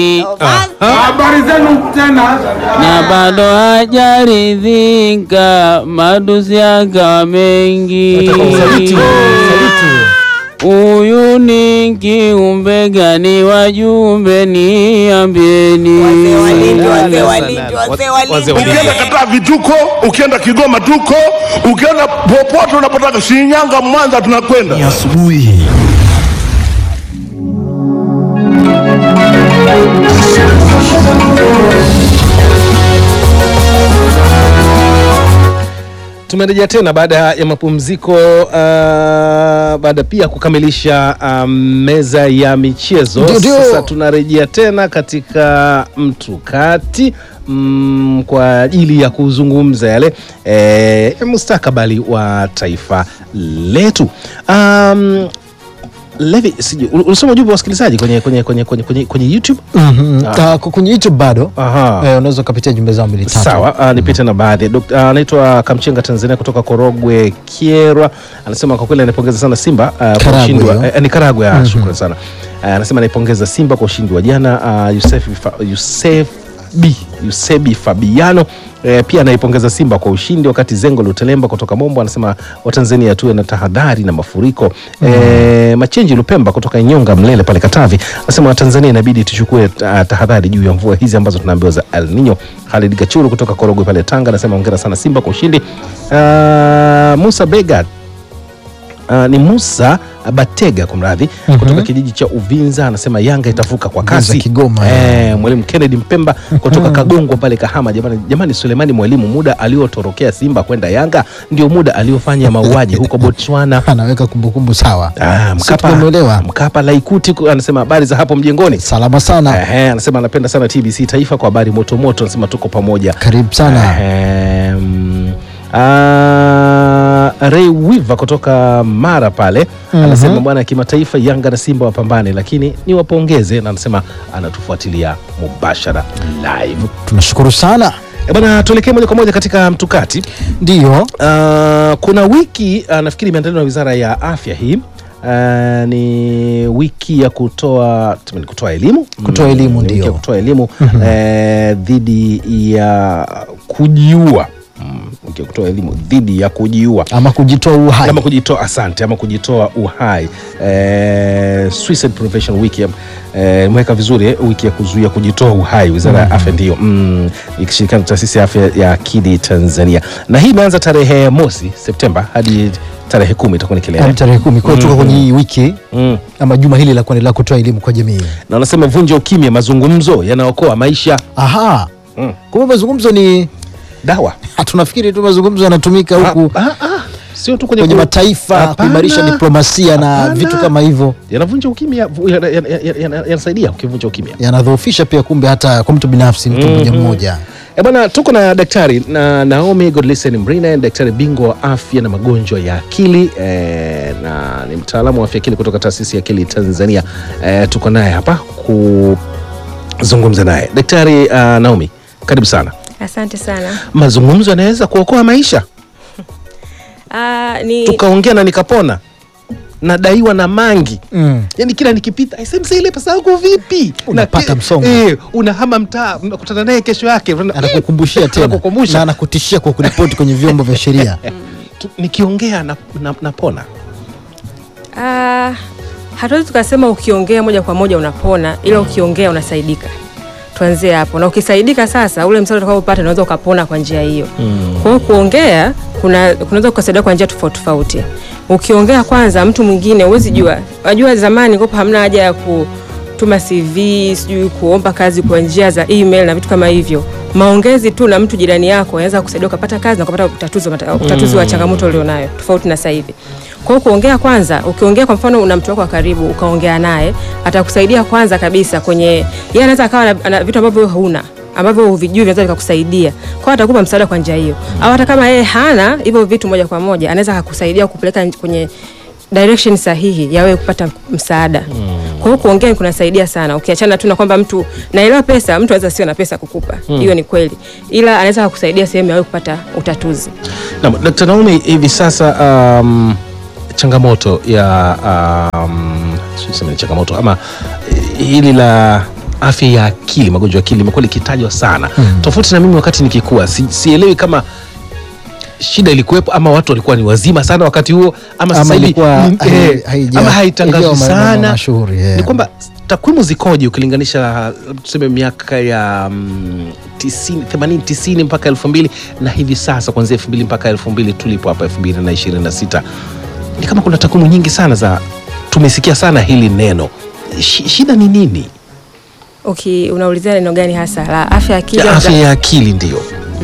Habari zenu tena. na bado hajaridhika, madusi yakawa mengi. Huyu ni kiumbe gani? Wajumbe niambieni. Ukienda Kataa vituko, ukienda Kigoma tuko, ukienda popote unapotaka, Shinyanga, Mwanza, tunakwenda. asubuhi Tumerejea tena baada ya mapumziko uh, baada pia kukamilisha um, meza ya michezo. Ndio, ndio. Sasa tunarejea tena katika mtukati mm, kwa ajili ya kuzungumza yale eh, mustakabali wa taifa letu. Um, Levi, sijui ul- ulisoma ujumbe wa wasikilizaji kwenye, kwenye, kwenye, kwenye, kwenye, kwenye YouTube? Mhm. Ah, kwa- kwenye YouTube bado Aha. eh, unaweza ukapitia jumbe zao mbili tatu. Sawa, uh, nipite na baadhi. Dok- ah, Anaitwa Kamchenga Tanzania kutoka Korogwe Kierwa, anasema kwa kweli anapongeza sana Simba uh, kwa Karagwe ushindi wa hiyo. eh, ni Karagwe. ah, Shukrani sana. Uh, anasema anaipongeza Simba kwa ushindi wa jana. Uh, Yusef Fa- Yusef B Yusebi Fabiano eh, pia anaipongeza Simba kwa ushindi, wakati Zengo Lutelemba kutoka Mombo anasema Watanzania tuwe na tahadhari na mafuriko. Eh, Machenji Lupemba kutoka Inyonga Mlele pale Katavi anasema Watanzania inabidi tuchukue ah, tahadhari juu ya mvua hizi ambazo tunaambiwa za El Nino. Khalid Gachuru kutoka Korogwe pale Tanga anasema hongera sana Simba kwa ushindi. Ah, Musa Bega Uh, ni Musa Batega kumradhi, kutoka kijiji cha Uvinza anasema Yanga itavuka kwa kasi. Uvinza, Kigoma, Eh, mwalimu Kennedy Mpemba kutoka Kagongwa pale Kahama. Jamani, jamani, Sulemani mwalimu, muda aliotorokea Simba kwenda Yanga ndio muda aliofanya mauaji huko Botswana. Anaweka kumbukumbu sawa. Ah, Sisi tumemuelewa. Mkapa Laikuti ku- anasema habari za hapo mjengoni. Salama sana. Ehe, anasema anapenda sana TBC Taifa kwa habari moto moto, anasema tuko pamoja. Karibu sana. Ehem, ah, Ray Wiva kutoka Mara pale anasema bwana, ya kimataifa Yanga na Simba wapambane, lakini ni wapongeze, na anasema anatufuatilia mubashara live. Tunashukuru sana. E bwana, tuelekee moja kwa moja katika mtukati. Ndio. Uh, kuna wiki uh, nafikiri imeandaliwa na Wizara ya Afya hii uh, ni wiki ya kutoa tuseme ni kutoa elimu Kutoa Mm, elimu, ni wiki ndio. ya kutoa elimu eh, dhidi ya kujiua Mm, wiki ya kutoa elimu dhidi ya kujiua Ama kujitoa uhai. ama kujitoa asante ama kujitoa uhai eh, Suicide Prevention Week eh, imeweka vizuri eh, wiki ya kuzuia kujitoa uhai wizara ya afya ndio mm, ikishirikiana na taasisi ya afya ya akili Tanzania na hii imeanza tarehe mosi Septemba hadi tarehe kumi itakuwa ni Hadi kilele tarehe kumi. Kwa hiyo tuko kwenye hii wiki mm. ama juma hili la kuendelea kutoa elimu kwa jamii. na wanasema vunja ukimya mazungumzo yanaokoa maisha Aha. Mm. Kumbe mazungumzo ni dawa tunafikiri tu mazungumzo yanatumika huku Ah, ah, ah. sio tu kwenye, kwenye ku- mataifa Hapana. kuimarisha diplomasia na Hapana. vitu kama hivyo, yanavunja ukimya yana- yana- yana- yana- yanasaidia ukivunja ukimya yanadhoofisha pia kumbe hata kwa mtu binafsi, mtu mmoja mmoja. E bwana, tuko na daktari na Naomi Godlisten Mrina, ni daktari bingwa wa afya na magonjwa ya akili e, na ni mtaalamu wa afya akili kutoka taasisi ya akili Tanzania. E, tuko naye hapa kuzungumza naye. Daktari uh, Naomi, karibu sana. Asante sana. Mazungumzo yanaweza kuokoa maisha, Ah, ni tukaongea na nikapona, nadaiwa na mangi Mm. yani kila nikipita "Aise, mzee, ile pesa yangu vipi? Unapata Na ke- msongo. eh, unahama mtaa, unakutana naye kesho yake Anakukumbushia tena Anakukumbusha. na anakutishia kwa kuripoti kwenye vyombo vya sheria. Tu- nikiongea na, na, napona ah, hatuwezi tukasema ukiongea moja kwa moja unapona, ila ukiongea unasaidika. Tuanzie hapo, na ukisaidika sasa, ule msaada utakaopata unaweza ukapona kwa njia hiyo. Kwa hiyo kuongea kuna kunaweza kusaidia kwa njia tofauti tofauti. Ukiongea kwanza, mtu mwingine huwezi jua, wajua zamani kopo hamna haja ya kutuma CV, sijui kuomba kazi kwa njia za email na vitu kama hivyo. Maongezi tu na mtu jirani yako yanaweza kusaidia ukapata kazi na ukapata utatuzi, wa mata- utatuzi wa changamoto ulionayo, tofauti na sasa hivi. Kwa hiyo kuongea kwanza, ukiongea kwa mfano una mtu wako wa karibu ukaongea naye, atakusaidia kwanza kabisa kwenye yeye anaweza akawa na, na vitu ambavyo wewe huna ambavyo huvijui vinaweza vikakusaidia. Kwa hiyo atakupa msaada kwa njia hiyo. Au hata kama yeye hana hivyo vitu moja kwa moja, anaweza akakusaidia kupeleka kwenye direction sahihi ya wewe kupata msaada. Kwa hiyo kuongea kunasaidia sana. Ukiachana tu na kwamba mtu naelewa pesa, mtu anaweza sio na pesa kukupa. Hiyo ni kweli. Ila anaweza kukusaidia sehemu ya wewe kupata utatuzi. Naam, Dkt. Naomi, hivi sasa um, changamoto ya um, sijui niseme ni changamoto ama eh, hili la afya ya akili, magonjwa ya akili limekuwa likitajwa sana tofauti na mimi wakati nikikua, si, sielewi kama shida ilikuwepo ama watu walikuwa ni wazima sana wakati huo ama sasa Ama hivi ilikuwa ni- hai- eh, haija- ama haitangazwi iliyo ma- ma- sana mashuhuri, eh. ni kwamba takwimu zikoje ukilinganisha tuseme miaka ya mm, tisini, themanini tisini mpaka elfu mbili na hivi sasa kuanzia elfu mbili mpaka elfu mbili tulipo hapa elfu mbili na ishirini na sita ni kama kuna takwimu nyingi sana za tumesikia sana hili neno Shi- shida ni nini Okay, unaulizia neno gani hasa la afya ya akili? ya au afya za- ya akili ndio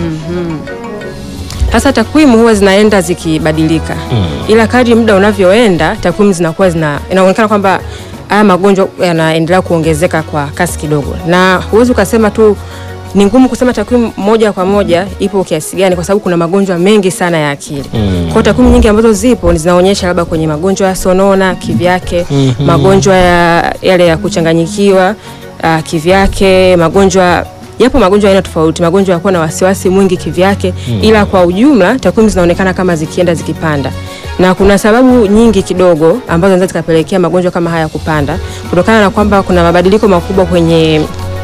Sasa takwimu huwa zinaenda zikibadilika ila kadri muda unavyoenda takwimu zinakuwa zina inaonekana kwamba haya magonjwa yanaendelea kuongezeka kwa kasi kidogo, na huwezi ukasema tu, ni ngumu kusema takwimu moja kwa moja ipo kiasi gani, kwa sababu kuna magonjwa mengi sana ya akili. Kwa hiyo takwimu nyingi ambazo zipo ni zinaonyesha labda kwenye magonjwa ya sonona kivyake, magonjwa ya yale ya kuchanganyikiwa uh, kivyake, magonjwa yapo magonjwa aina tofauti, magonjwa ya kuwa na wasiwasi mwingi kivyake, ila kwa ujumla takwimu zinaonekana kama zikienda zikipanda, na kuna sababu nyingi kidogo ambazo zinaweza zikapelekea magonjwa kama haya kupanda, kutokana na kwamba kuna mabadiliko makubwa kwenye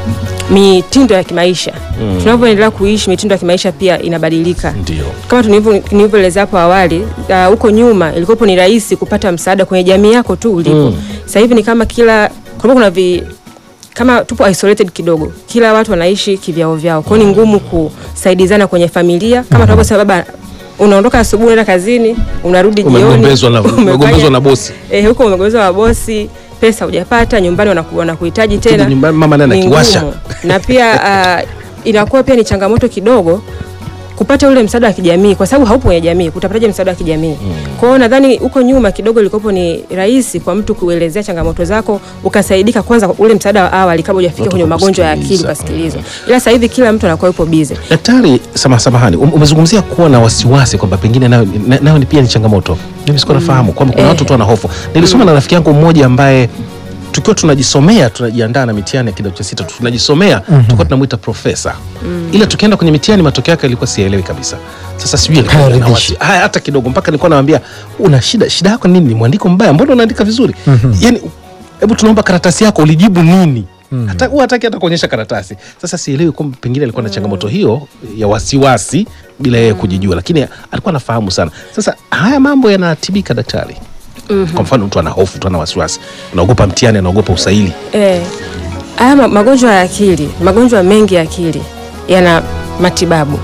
mitindo ya kimaisha. Tunavyoendelea kuishi, mitindo ya kimaisha pia inabadilika ndio kama tulivyo- nilivyoeleza hapo awali ah, huko nyuma ilikuwa ni rahisi kupata msaada kwenye jamii yako tu ulipo. Sasa hivi ni kama kila kulikuwa kuna vi, kama tupo isolated kidogo, kila watu wanaishi kivyao vyao, kwa hiyo ni ngumu kusaidizana kwenye familia kama tunavyosema, baba unaondoka asubuhi unaenda kazini, unarudi jioni umegombezwa na, umefanya- umegombezwa na bosi eh, huko umegombezwa na bosi, pesa hujapata, nyumbani wanaku- wanakuhitaji tena Ukija nyumbani, mama naye ni anakiwasha. ngumu. na pia ah, inakuwa pia ni changamoto kidogo kupata ule msaada wa kijamii kwa sababu haupo kwenye jamii, utapataje msaada wa kijamii? Kwa hiyo nadhani huko nyuma kidogo ilikopo ni rahisi kwa mtu kuelezea changamoto zako ukasaidika, kwanza ule msaada wa awali kabla hujafika Watu kwenye magonjwa ya akili kusikiliza. ukasikilizwa. Ila sasa hivi kila mtu anakuwa yupo busy. Daktari, sama samahani, um- umezungumzia kuwa na wasiwasi kwamba pengine nayo, na- nayo ni pia ni changamoto. Mimi sikuwa nafahamu kwamba kuna Eh. watu tu wana hofu. Nilisoma na rafiki yangu mmoja ambaye tukiwa tunajisomea tunajiandaa na mitihani ya kidato cha sita tunajisomea tulikuwa tunamwita profesa ila tukienda kwenye mitihani matokeo yake alikuwa siyaelewi kabisa sasa sijui alikuwa na Hayaridhishi. wasi- haya hata kidogo mpaka nilikuwa namwambia una shida shida yako nini ni mwandiko mbaya mbona unaandika vizuri yani hebu tunaomba karatasi yako ulijibu nini hata huwa hataki hata kuonyesha karatasi sasa sielewi kwamba pengine alikuwa na changamoto hiyo ya wasiwasi bila yeye kujijua lakini alikuwa anafahamu sana sasa haya mambo yanatibika daktari kwa mfano mtu ana hofu tu ana wasiwasi anaogopa mtihani anaogopa usaili Eh, haya ma- magonjwa ya akili, magonjwa mengi ya akili yana matibabu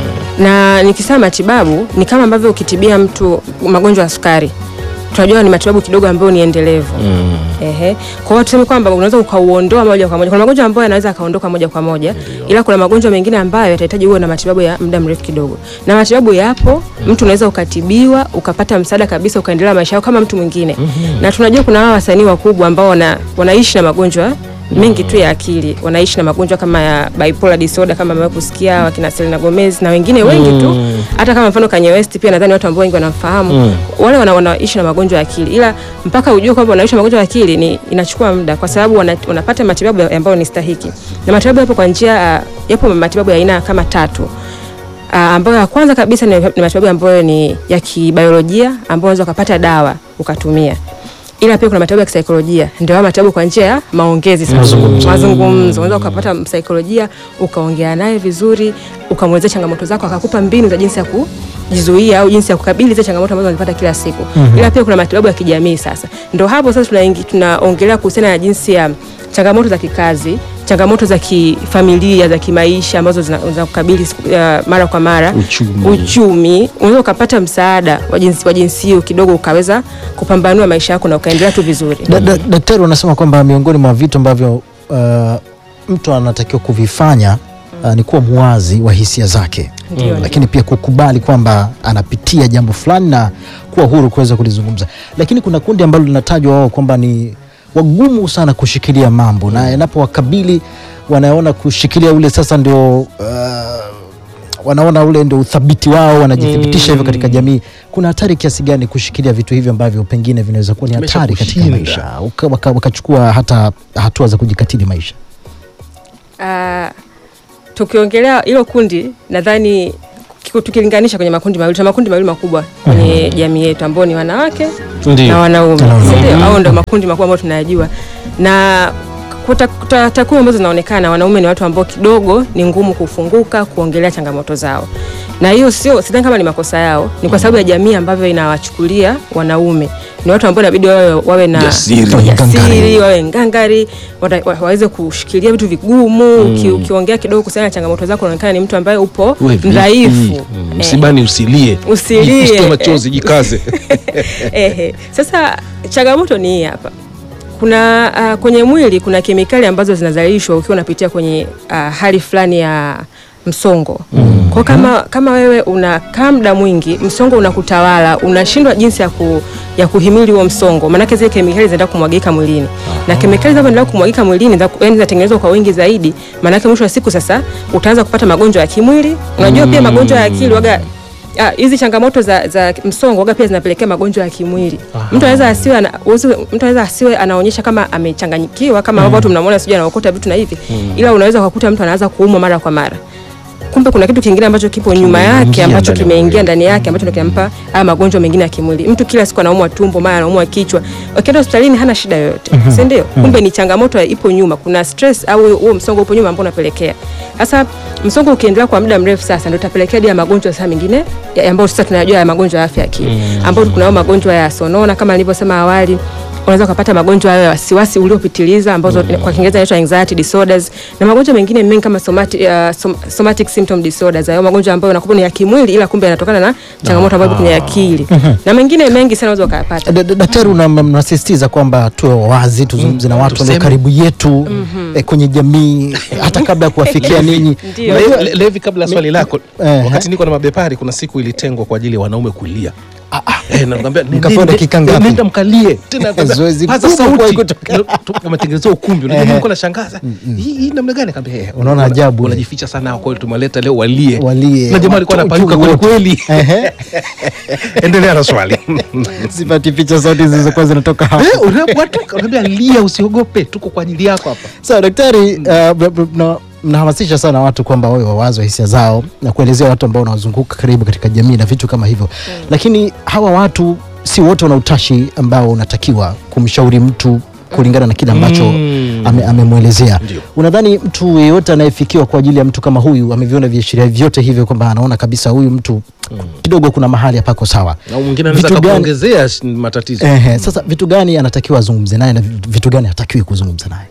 na nikisema matibabu ni kama ambavyo ukitibia mtu magonjwa ya sukari tunajua ni matibabu kidogo ambayo ni endelevu Ehe. Kwa hiyo tuseme kwamba unaweza ukauondoa moja kwa moja. Kuna magonjwa ambayo yanaweza akaondoka moja kwa moja, ila kuna magonjwa mengine ambayo yatahitaji uwe na matibabu ya muda mrefu kidogo, na matibabu yapo. Mtu unaweza ukatibiwa ukapata msaada kabisa, ukaendelea maisha yako kama mtu mwingine. Na tunajua kuna hawa wasanii wakubwa ambao wana, wanaishi na magonjwa mengi tu ya akili, wanaishi na magonjwa kama ya bipolar disorder kama amewahi kusikia wakina Selena Gomez na wengine wengi tu, hata kama mfano Kanye West pia nadhani watu ambao wengi wanamfahamu wale wana, wanaishi na magonjwa ya akili, ila mpaka ujue kwamba wanaishi na magonjwa ya akili ni inachukua muda, kwa sababu wana, wanapata matibabu ambayo ni stahiki, na matibabu yapo kwa njia uh, yapo matibabu ya aina kama tatu. Uh, ambayo ya kwanza kabisa ni, ni matibabu ambayo ni ya kibiolojia ambayo unaweza ukapata dawa ukatumia ila pia kuna matibabu ya kisaikolojia, ndio haya matibabu kwa njia ya maongezi sasa. Mazungumzo, unaweza ukapata msaikolojia ukaongea naye vizuri, ukamwelezea changamoto zako, akakupa mbinu za jinsi ya kujizuia au jinsi ya kukabili zile changamoto ambazo unazipata kila siku. Ila pia kuna matibabu ya kijamii sasa, ndio hapo sasa tunaingi tunaongelea kuhusiana na jinsi ya changamoto za kikazi changamoto za kifamilia za kimaisha ambazo zina- zinakukabili siku- ya mara kwa mara Uchumi. uchumi unaweza ukapata msaada wa jinsi wa jinsi hiyo kidogo ukaweza kupambanua maisha yako na ukaendelea tu vizuri Da- da- Daktari wanasema kwamba miongoni mwa vitu ambavyo uh, mtu anatakiwa kuvifanya uh, ni kuwa muwazi wa hisia zake Ndio, ndio. lakini pia kukubali kwamba anapitia jambo fulani na kuwa huru kuweza kulizungumza. Lakini kuna kundi ambalo linatajwa wao kwamba ni wagumu sana kushikilia mambo na inapowakabili wanaona kushikilia ule sasa ndio uh, wanaona ule ndio uthabiti wao, wanajithibitisha hivyo katika jamii. Kuna hatari kiasi gani kushikilia vitu hivyo ambavyo pengine vinaweza kuwa ni Kimesha hatari katika kushinda. maisha, Uka- waka- wakachukua hata hatua za kujikatili maisha? Ah, tukiongelea hilo kundi nadhani kiko- tukilinganisha kwenye makundi mawili tuna makundi mawili makubwa kwenye jamii yetu ambao ni wanawake Ndio. na wanaume Na wanaume. si ndio? Hao ndio makundi makubwa ambayo tunayajua na kwa ta- ta- takwimu ambazo zinaonekana wanaume ni watu ambao kidogo ni ngumu kufunguka kuongelea changamoto zao, na hiyo sio sidhani kama ni makosa yao, ni kwa sababu ya jamii ambavyo inawachukulia wanaume ni watu ambao inabidi wawe, wawe na Jasiri. jasiri, wawe ngangari, wata- wa- waweze kushikilia vitu vigumu. Uki, ukiongea kidogo kuhusiana na changamoto zako unaonekana ni mtu ambaye upo Uwe vi- mdhaifu. Mm, Eh. msibani usilie Usilie. Jifute machozi jikaze Ehe. Sasa changamoto ni hii hapa. Kuna uh, kwenye mwili kuna kemikali ambazo zinazalishwa ukiwa unapitia kwenye uh, hali fulani ya msongo. Mm. Kwa kama kama wewe unakaa muda mwingi, msongo unakutawala, unashindwa jinsi ya ku, ya kuhimili huo msongo. Maana zile kemikali zinaenda kumwagika mwilini. Na kemikali zinapoendelea kumwagika mwilini, za- yaani zinatengenezwa kwa wingi zaidi, maana mwisho wa siku sasa utaanza kupata magonjwa ya kimwili. Unajua pia magonjwa ya akili waga Ah, hizi changamoto za, za msongo waga pia zinapelekea magonjwa ya kimwili. Mtu anaweza asiwe ana, uwezo- mtu anaweza asiwe anaonyesha kama amechanganyikiwa kama ambavyo watu mnamwona sijui anaokota vitu na hivi, ila unaweza kukuta mtu anaanza kuumwa mara kwa mara. Kumbe kuna kitu kingine ambacho kipo nyuma yake Kimeingia ambacho ndani ya kimeingia mwili. ndani yake ambacho ndio kinampa haya magonjwa mengine ya kimwili. Mtu kila siku anaumwa tumbo, mara anaumwa kichwa. Ukienda hospitalini hana shida yoyote. Si ndio? Kumbe ni changamoto ipo nyuma. Kuna stress au huo msongo upo nyuma ambao unapelekea. Sasa msongo ukiendelea kwa muda mrefu sasa ndio utapelekea hadi ya magonjwa sasa mengine ya- ambayo sasa tunayajua ya magonjwa ya afya ya akili. Ambapo kunao magonjwa ya sonona kama nilivyosema awali unaweza kupata magonjwa hayo ya wasiwasi uliopitiliza ambazo kwa Kiingereza inaitwa anxiety disorders na magonjwa mengine mengi kama somatic, uh, som, somatic symptom disorders, hayo magonjwa ambayo yanakuwa ni ya kimwili ila kumbe yanatokana na changamoto ambayo ipo kwenye akili na mengine mengi sana unaweza ukayapata. Da- da- Daktari, una- mnasisitiza kwamba tuwe wazi, tuzungumze na watu walio Tuseme. karibu yetu eh, kwenye jamii hata kabla ya kuwafikia ninyi. Ndio. Unajua- Le- Levi, kabla ya swali lako, Eh, wakati niko na mabepari, kuna siku ilitengwa kwa ajili ya wanaume kulia. Eh, na nakwambia, ne- Mkapewa ne- dakika ne- ngapi? nenda mkalie tena, nakwambia, Zoezi paza kubwa sauti. kuwahi kutokea. Na- tu- wametengenezea ukumbi, unajua Ehe. nilikuwa nashangaza hii hii namna gani? Akaambia, eh, Unaona wana- ajabu. wanajificha sana, kwa hiyo tumewaleta leo walie, Walie. na jamaa alikuwa Watu- anapanuka wote. kweli kweli. Ehe. Endelea na swali. Sipati picha sauti zilizokuwa zinatoka hapa. Eh, unapowatoka unaambia lia, usiogope, tuko kwa ajili yako hapa. Sawa daktari, uh, mna- mna- mnahamasisha sana watu kwamba wawe wawazi wa hisia zao na kuelezea watu ambao wanawazunguka karibu katika jamii na vitu kama hivyo, lakini hawa watu si wote wana utashi ambao unatakiwa kumshauri mtu kulingana na kile ambacho Mm. ame, amemwelezea. Ndio. Unadhani mtu yeyote anayefikiwa kwa ajili ya mtu kama huyu ameviona viashiria vyote hivyo kwamba anaona kabisa huyu mtu kidogo kuna mahali hapako sawa? Na mwingine anaweza Vitu gani- akakuongezea sh- matatizo. Ehe, sasa vitu gani anatakiwa azungumze naye na vitu gani hatakiwi kuzungumza naye?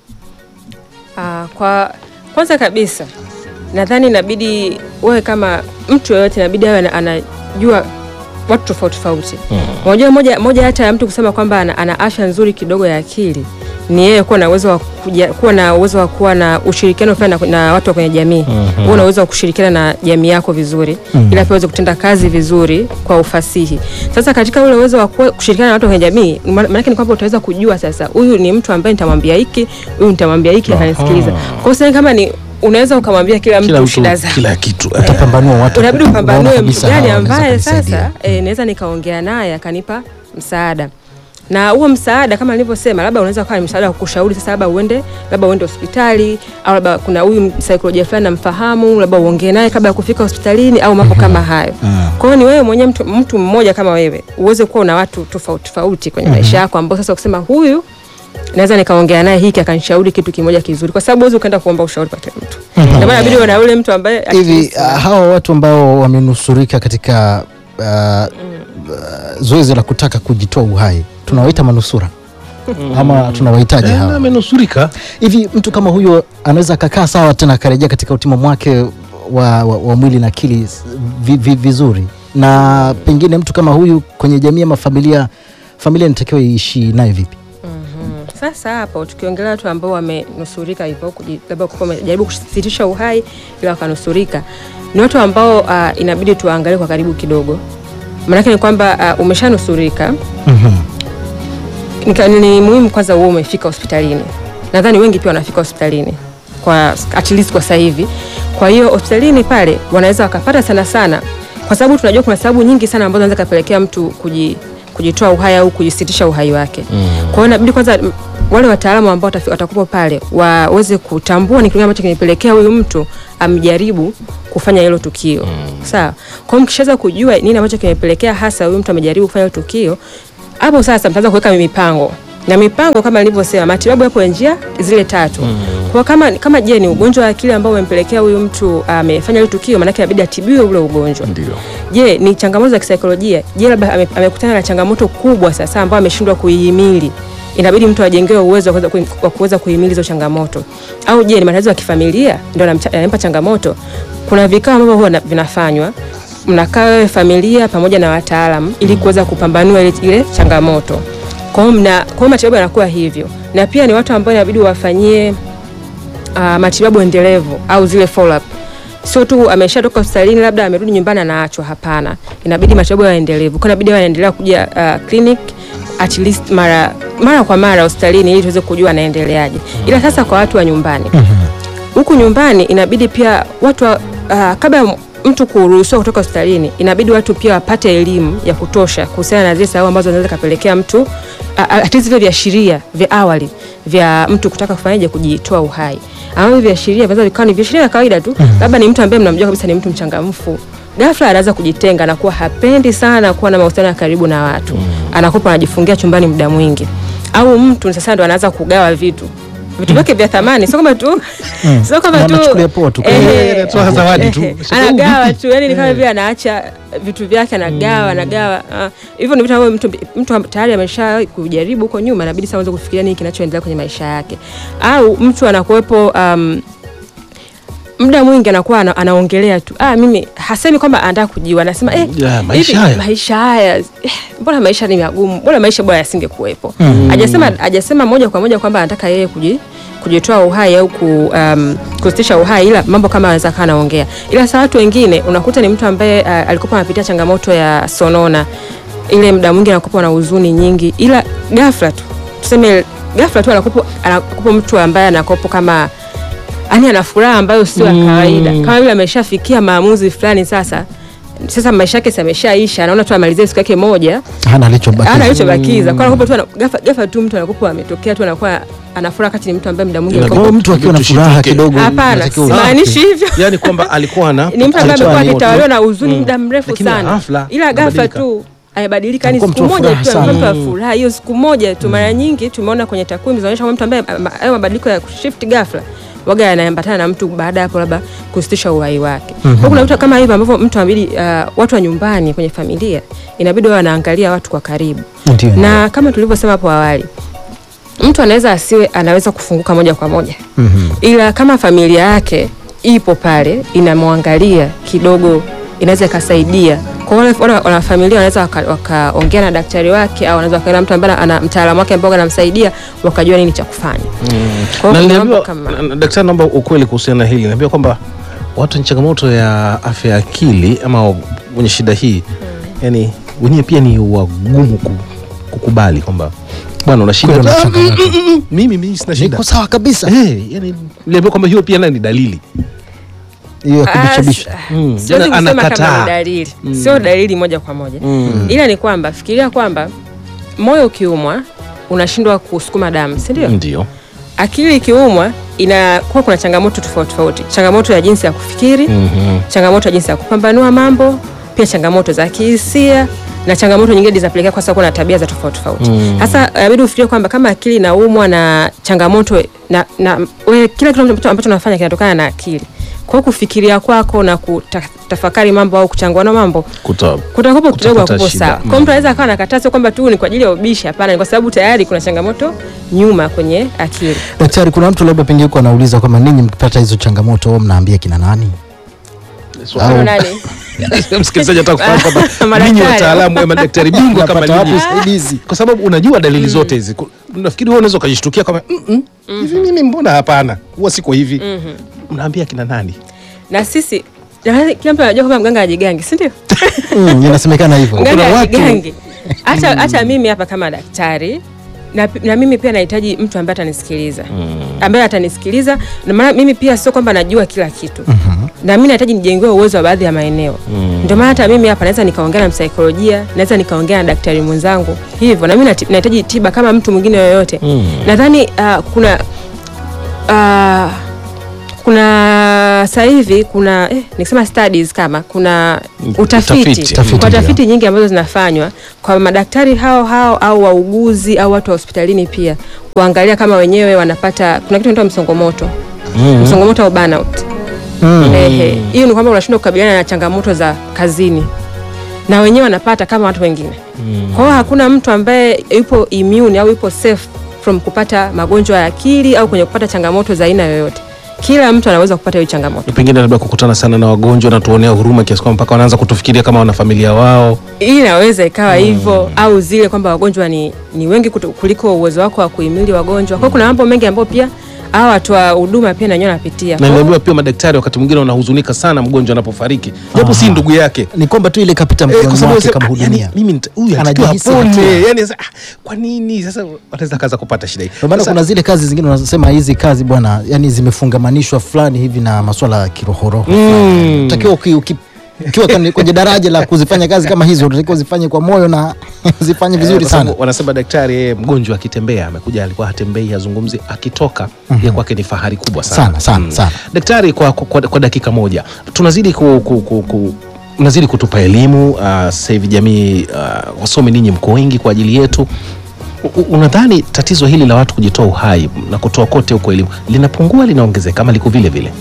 Ah, kwa kwanza kabisa nadhani inabidi wewe kama mtu yoyote inabidi awe ana- anajua watu tofauti tofauti. Unajua moja, moja hata ya mtu kusema kwamba ana, ana afya nzuri kidogo ya akili ni yeye kuwa na uwezo wa kuja, kuwa na uwezo wa kuwa na ushirikiano fulani na, na watu wa kwenye jamii. Mm Uwe na uwezo wa kushirikiana na jamii yako vizuri ili pia uweze kutenda kazi vizuri kwa ufasihi. Sasa katika ule uwezo wa kuwa- kushirikiana na watu wa kwenye jamii, ma- maanake ni kwamba utaweza kujua sasa huyu ni mtu ambaye nitamwambia hiki, huyu nitamwambia hiki akanisikiliza. Kwa hiyo sasa kama ni unaweza ukamwambia kila mtu Kila mtu shida zake kila kitu. Utapambanua watu unabidi unaona upambanue mtu kabisa gani hawa wanaweza ambaye kunisaidia. sasa e, naweza nikaongea naye akanipa msaada na huo msaada kama nilivyosema, labda unaweza kuwa ni msaada wa kushauri sasa, labda uende labda uende hospitali au labda kuna huyu saikolojia fulani namfahamu, labda uongee naye kabla ya kufika hospitalini au mambo kama hayo. Kwa hiyo ni wewe mwenyewe mtu, mtu mmoja kama wewe uweze kuwa una watu tofauti tofauti kwenye maisha yako ambao sasa kusema huyu naweza nikaongea naye hiki akanishauri kitu kimoja kizuri, kwa sababu huwezi ukaenda kuomba ushauri kwa kila mtu. Ndio maana inabidi uwe na yule mtu ambaye hivi uh, hawa watu ambao wamenusurika katika uh, uh, zoezi la kutaka kujitoa uhai tunawaita manusura ama tunawahitaji Eh, hawa amenusurika. hivi mtu kama huyo anaweza akakaa sawa tena akarejea katika utimamu wake wa, wa, wa mwili na akili vi, vi, vizuri na pengine mtu kama huyu kwenye jamii ama familia familia inatakiwa iishi naye vipi Sasa hapo tukiongelea watu ambao wamenusurika hivyo, kuji- labda kwa wamejaribu kusitisha uhai ila wakanusurika, ni watu ambao uh, inabidi tuwaangalie kwa karibu kidogo. Maanake ni kwamba uh, umeshanusurika Nika- ni muhimu kwanza uwe umefika hospitalini. Nadhani wengi pia wanafika hospitalini kwa at least kwa sasa hivi. Kwa hiyo hospitalini pale wanaweza wakapata sana sana, kwa sababu tunajua kuna sababu nyingi sana ambazo zinaweza kapelekea mtu kuji, kujitoa uhai au kujisitisha uhai wake. Kwa hiyo inabidi kwanza m- wale wataalamu ambao watafi- watakuwa pale waweze kutambua ni kitu gani ambacho kimepelekea huyu mtu amjaribu kufanya hilo tukio. Sawa. Kwa hiyo mkishaweza kujua nini ambacho kimepelekea hasa huyu mtu amejaribu kufanya hilo tukio, hapo sasa mtaanza kuweka mipango na mipango kama nilivyosema, matibabu yapo ya njia zile tatu. Kwa kama kama je, ni ugonjwa wa akili ambao umempelekea huyu mtu amefanya ile tukio, maanake inabidi atibiwe ule ugonjwa. Ndio. Je, ni changamoto za kisaikolojia? Je, labda ame- amekutana na changamoto kubwa sasa ambayo ameshindwa kuihimili, inabidi mtu ajengewe uwezo wa kuweza kui- wa kuweza kuhimili hizo changamoto. Au je, ni matatizo ya kifamilia ndio yanamcha- yanampa changamoto? Kuna vikao ambavyo huwa na- vinafanywa, mnakaa wewe familia pamoja na wataalamu ili kuweza kupambanua ile, ile changamoto. Kwa hiyo mna kwa hiyo matibabu yanakuwa hivyo, na pia ni watu ambao inabidi wafanyie uh, matibabu endelevu au zile follow up. Sio tu ameshatoka hospitalini labda amerudi nyumbani anaachwa, hapana. Inabidi matibabu yawe endelevu. Kwa inabidi anaendelea kuja uh, clinic at least mara mara kwa mara hospitalini ili tuweze kujua anaendeleaje. Ila sasa kwa watu wa nyumbani huku nyumbani inabidi pia watu wa- uh, kabla ya mtu kuruhusiwa kutoka hospitalini inabidi watu pia wapate elimu ya kutosha kuhusiana na zile sababu ambazo zinaweza kapelekea mtu hata vile viashiria vya awali vya mtu kutaka kufanyaje kujitoa uhai ambavyo viashiria vinaweza vikawa ni viashiria vya kawaida tu labda ni mtu ambaye mnamjua kabisa ni mtu mchangamfu ghafla anaanza kujitenga anakuwa hapendi sana kuwa na mahusiano ya karibu na watu anakuwa anajifungia chumbani muda mwingi au mtu sasa ndo anaanza kugawa vitu vitu vyake vya thamani sio kama tu sio kama Na tu anachukulia poa tu. eh, Anatoa zawadi tu. eh, anagawa tu yani ni kama vile anaacha vitu vyake anagawa anagawa ah, hivyo ni vitu ambavyo mtu, mtu tayari amesha kujaribu huko nyuma inabidi sasa aanze kufikiria nini kinachoendelea kwenye maisha yake au mtu anakuwepo um, muda mwingi anakuwa ana, anaongelea tu ah, mimi hasemi kwamba anataka kujiua anasema eh, Ya, maisha hivi, haya. maisha haya eh, mbona maisha ni magumu mbona maisha bora yasingekuwepo hajasema hajasema moja kwa moja kwamba anataka yeye kuji kujitoa uhai au ku, um, kusitisha uhai ila mambo kama anaweza kaa anaongea ila sasa watu wengine unakuta ni mtu ambaye uh, alikuwa anapitia changamoto ya sonona ile muda mwingi anakuwa na huzuni nyingi ila ghafla tu tuseme ghafla tu anakupa anakupa mtu ambaye anakopo kama yani ana furaha ambayo sio ya kawaida kama vile ameshafikia maamuzi fulani sasa sasa maisha yake ameshaisha anaona tu amalizie siku yake moja hana alichobaki ana alichobakiza kwa anakupa tu ana- ghafla ghafla tu mtu anakupa ametokea tu anakuwa ana furaha kati ni mtu ambaye muda mwingi Ila alikuwa- Kwa hiyo mtu akiwa na furaha Tushituke. kidogo hapana unatakiwa simaanishi hivyo yani kwamba alikuwa na ni mtu ambaye alikuwa amekuwa ni akitawaliwa moto. na huzuni Mm. muda mrefu Lakini sana ghafla ila ghafla amebadilika. tu amebadilika ni Alikuwa siku mtu wa moja furaha tu sana. amekuwa mtu wa furaha hiyo siku moja tu mara nyingi tumeona kwenye takwimu zinaonyesha kwamba mtu ambaye ama- hayo mabadiliko ya shift ghafla waga yanaambatana na mtu baada ya hapo labda kusitisha uhai wake kwa kuna vitu kama hivyo ambavyo mtu inabidi uh, watu wa nyumbani kwenye familia inabidi wawe wanaangalia watu kwa karibu Ndio. na kama tulivyosema hapo awali mtu anaweza asiwe anaweza kufunguka moja kwa moja Mhm. ila kama familia yake ipo pale inamwangalia kidogo inaweza ikasaidia kwa wale wale wanafamilia wanaweza waka- wakaongea na daktari wake au wanaweza wakaenda mtu ambaye ana mtaalamu wake ambao anamsaidia wakajua nini cha kufanya Kwa na hiyo kuna mambo niliambiwa kama- na- na- daktari naomba ukweli kuhusiana na hili naambiwa kwamba watu wenye changamoto ya afya ya akili ama wenye shida hii yani wenyewe pia ni wagumu ku, kukubali kwamba bwana una shida Kweli una Ah, changamoto. mm, mm, mm, mimi mimi sina shida niko sawa kabisa Eh, yani niliambiwa kwamba hiyo pia nayo ni dalili hiyo ya Ah, kubishabisha Mm, siwezi yana- kusema kama anakataa. ni dalili sio dalili moja kwa moja Mm. ila ni kwamba fikiria kwamba moyo ukiumwa unashindwa kusukuma damu si ndio ndio akili ikiumwa inakuwa kuna changamoto tofauti tofauti changamoto ya jinsi ya kufikiri Mhm. changamoto ya jinsi ya kupambanua mambo pia changamoto za kihisia na changamoto nyingine zinapelekea kwa sababu kuna tabia za tofauti tofauti Mm. sasa inabidi ufikirie kwamba kama akili inaumwa na changamoto na, na we, kila kitu ambacho ambacho unafanya kinatokana na akili kwa hiyo kufikiria kwako na kutafakari mambo au kuchanganua mambo Kuta- kutakupo kidogo Kutafuta hakupo shida. sawa. Mm. Kwa mtu anaweza akawa nakataa, sio kwamba tu ni kwa ajili ya ubishi, hapana, ni kwa sababu tayari kuna changamoto nyuma kwenye akili. daktari kuna mtu labda pengine yuko anauliza kwamba ninyi mkipata hizo changamoto au mnaambia kina nani Mfano nani? msikilizaji ataka kufahamu kwamba Madaktari. ninyi wataalamu wa madaktari bingwa kama Unapata wapi ninyi usaidizi kwa sababu unajua dalili zote hizi Ku- nafikiri wewe unaweza ukajishtukia kama "Mm, mm, hivi mimi mbona hapana huwa siko hivi mnaambia kina nani Na sisi jamani, kila mtu anajua kwamba mganga hajigangi, si ndio? Mm, inasemekana hivyo Mganga Kuna watu- hajigangi. Hata hata mimi hapa kama daktari na, na mimi pia nahitaji mtu ambaye atanisikiliza ambaye atanisikiliza na maana mimi pia sio kwamba najua kila kitu na mimi nahitaji nijengewe uwezo wa baadhi ya maeneo ndio maana hata mimi hapa naweza nikaongea na msaikolojia naweza nikaongea na daktari mwenzangu hivyo na mimi nati- nahitaji tiba kama mtu mwingine yoyote nadhani uh, kuna uh, kuna sasa hivi kuna eh, nikisema studies kama kuna utafiti, Utafiti. Tafiti, kwa ndio. tafiti nyingi ambazo zinafanywa kwa madaktari hao hao au wauguzi au watu wa hospitalini pia kuangalia kama wenyewe wanapata kuna kitu inaitwa msongomoto msongomoto au burnout Ehe, hiyo ni kwamba unashindwa kukabiliana na changamoto za kazini na wenyewe wanapata kama watu wengine. Kwa hiyo hakuna mtu ambaye yupo immune au yupo safe from kupata magonjwa ya akili au kwenye kupata changamoto za aina yoyote. Kila mtu anaweza kupata hiyo changamoto. pengine labda kukutana sana na wagonjwa na tuonea huruma kiasi kwamba mpaka wanaanza kutufikiria kama wanafamilia wao Hii inaweza ikawa hivyo au zile kwamba wagonjwa ni, ni wengi kutu- kuliko uwezo wako wa kuhimili wagonjwa. Kwa hiyo kuna mambo mengi ambayo pia hawa watu wa huduma pia na wenyewe wanapitia. na Kwa hiyo- nimeambiwa pia madaktari wakati mwingine wanahuzunika sana mgonjwa anapofariki japo si ndugu yake ni kwamba tu ile kapita Eh, mkononi kwa sababu mwake sema, ah, kamhudumia yani, mimi nita- huyu anatakiwa Anajihisi apone. hatia. Yani sasa, ah, kwa nini sasa wanaweza kaza kupata shida hii Ndio maana Sasa, kuna zile kazi zingine unasema hizi kazi bwana, yani zimefungamanishwa fulani hivi na masuala ya kirohoroho. Mm. Utakiwa uki, uki, ukiwa kwenye- kwenye daraja la kuzifanya kazi kama hizo, unatakiwa uzifanye kwa moyo na uzifanye eh, vizuri kwa sababu sana. wanasema daktari yeye mgonjwa akitembea amekuja alikuwa hatembei hazungumzi akitoka yeye kwake ni fahari kubwa sana Sana, sana, sana. daktari kwa, kwa, kwa dakika moja tunazidi ku, ku, ku, ku mnazidi kutupa elimu uh, sasa hivi jamii uh, wasomi ninyi mko wengi kwa ajili yetu U- u- unadhani tatizo hili la watu kujitoa uhai na kutoa kote huko elimu linapungua linaongezeka ama liko vile vile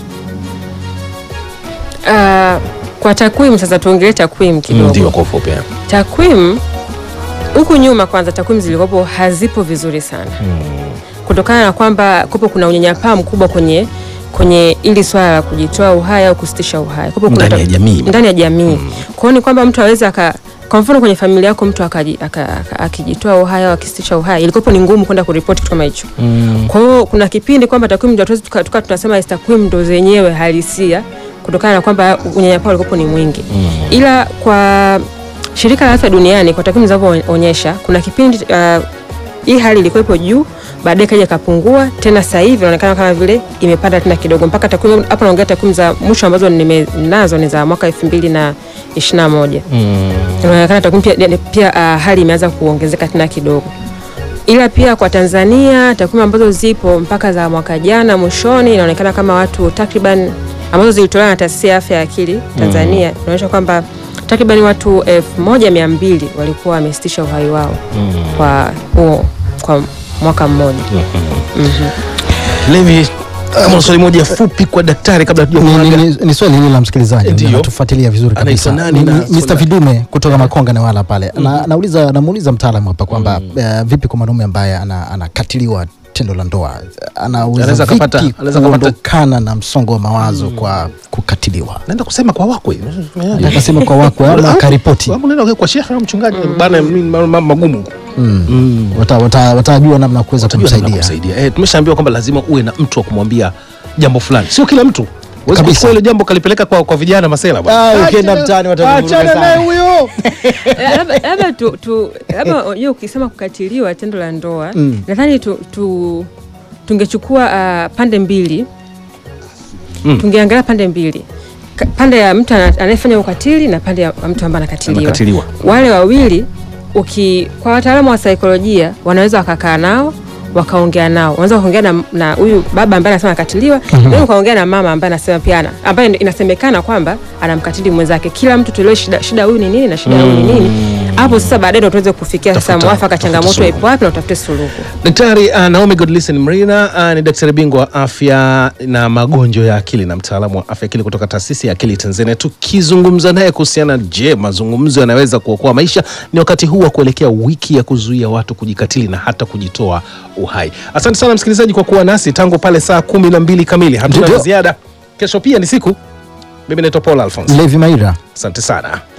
Ah, kwa takwimu sasa tuongelee takwimu kidogo. ndio kwa ufupi eh. takwimu huku nyuma kwanza takwimu zilikopo hazipo vizuri sana kutokana na kwamba kupo kuna unyanyapaa mkubwa kwenye kwenye ili swala la kujitoa uhai au kusitisha uhai Kupo kuna Ndani ta- ya jamii. ndani ya jamii kwa hiyo ni kwamba mtu aweze aka kwa mfano kwenye familia yako mtu akaji- aka- aka- akijitoa uhai au akisitisha uhai ilikopo ni ngumu kwenda kuripoti kitu kama hicho kwa hiyo kuna kipindi kwamba takwimu ndio hatuwezi tuka- tuka tunasema hizi takwimu ndo zenyewe halisia kutokana na kwamba unyanyapaa ulikopo ni mwingi ila kwa shirika la afya duniani kwa takwimu zinavyoonyesha kuna kipindi uh, hii hali ilikuwepo juu baadaye kaja ikapungua tena sasa hivi inaonekana kama vile imepanda tena kidogo mpaka takwimu hapa naongea takwimu za mwisho ambazo nimenazo ni za mwaka elfu mbili na ishirini na moja inaonekana takwimu pia, pia uh, hali imeanza kuongezeka tena kidogo ila pia kwa Tanzania takwimu ambazo zipo mpaka za mwaka jana mwishoni inaonekana kama watu takriban ambazo zilitolewa na taasisi ya afya ya akili Tanzania inaonyesha kwamba takriban watu elfu moja mia mbili walikuwa wamesitisha uhai wao kwa huo kwa mwaka mmoja. Levi kama swali moja fupi kwa daktari kabla Ni, tujamuaga ni, ni, ni swali hili la msikilizaji Ndio. anatufuatilia vizuri Anaitwa kabisa. nani Ni- na ni swali Mr. lake? Vidume kutoka Makonga na wala pale na, nauliza namuuliza mtaalamu hapa kwamba eh, vipi kwa mwanaume ambaye ana- anakatiliwa tendo la ndoa anaweza Anaweza kapata- vipi anaweza kapata- kuondokana na msongo wa mawazo kwa kukatiliwa naenda kusema kwa wakwe akasema kwa wakwe ama akaripoti Ama unaenda kwa shekhe au mchungaji bana mimi mambo magumu Wata- wata- watajua namna ya kuweza Utajua namna ya kumsaidia kumsaidia. Eh, tumeshaambiwa kwamba lazima uwe na mtu wa kumwambia jambo fulani, sio kila mtu Huwezi Kabisa. kuchukua hilo jambo kalipeleka kwa, kwa vijana masela bwana. Ah, ukienda Achana- mtaani watakuvuruga achana sana. naye huyo. Eh, labda- labda tu, tu labda unajua ukisema kukatiliwa tendo la ndoa nadhani tu, tu, tungechukua uh, pande mbili Mm. tungeangalia pande mbili Ka- pande ya mtu ana- anayefanya ukatili na pande ya mtu ambaye anakatiliwa Anakatiliwa. wale wawili uki kwa wataalamu wa saikolojia wanaweza wakakaa nao wakaongea nao wanaweza wakaongea na- na huyu baba ambaye anasema anakatiliwa mm ukaongea na mama ambaye anasema pia ana ambaye ndio inasemekana kwamba anamkatili mwenzake kila mtu tuelewe shida shida huyu ni nini na shida huyu ni nini hapo sasa baadaye ndio tuweze kufikia sasa Tafuta- mwafaka tafuta changamoto suluhu. ipo wapi na utafute suluhu Daktari uh, Naomi Godlisten Mrina uh, ni daktari bingwa wa afya na magonjwa ya akili na mtaalamu wa afya akili kutoka taasisi ya akili Tanzania, tukizungumza naye kuhusiana, je, mazungumzo yanaweza kuokoa maisha? Ni wakati huu wa kuelekea wiki ya kuzuia watu kujikatili na hata kujitoa uhai. Asante sana msikilizaji kwa kuwa nasi tangu pale saa kumi na mbili kamili. Hatuna Ndio. la ziada. Kesho pia ni siku. Mimi naitwa Paul Alphonse. Levi Maira Asante sana.